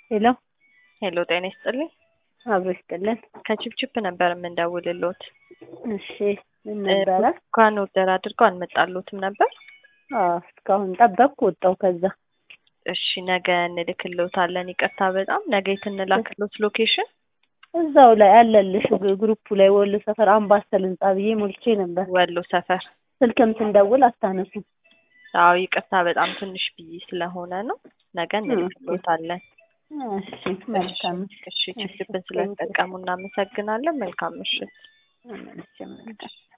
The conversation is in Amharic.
ሄሎ ሄሎ ጤና ይስጥልኝ። አብሮ ይስጥልን። ከቺፕቺፕ ነበር የምንደውልሎት። እሺ ምን ነበረ? እንኳን ኦርደር አድርገው አልመጣሎትም ነበር። አዎ እስካሁን ጠበቅኩ ወጣሁ። ከዛ እሺ ነገ እንልክሎታለን። ይቅርታ በጣም ነገ የት እንላክሎት ሎኬሽን? እዛው ላይ አለልሽ ግሩፑ ላይ ወሎ ሰፈር አምባሰል ህንጻ ብዬ ሞልቼ ነበር። ወሎ ሰፈር። ስልክም ስንደውል አታነሱ። አዎ ይቅርታ በጣም ትንሽ ብዬ ስለሆነ ነው። ነገ እንልክሎታለን። እሺ መልካም እሺ ቺፕቺፕን ስለተጠቀሙ እናመሰግናለን። መልካም ምሽት። እሺ መልካም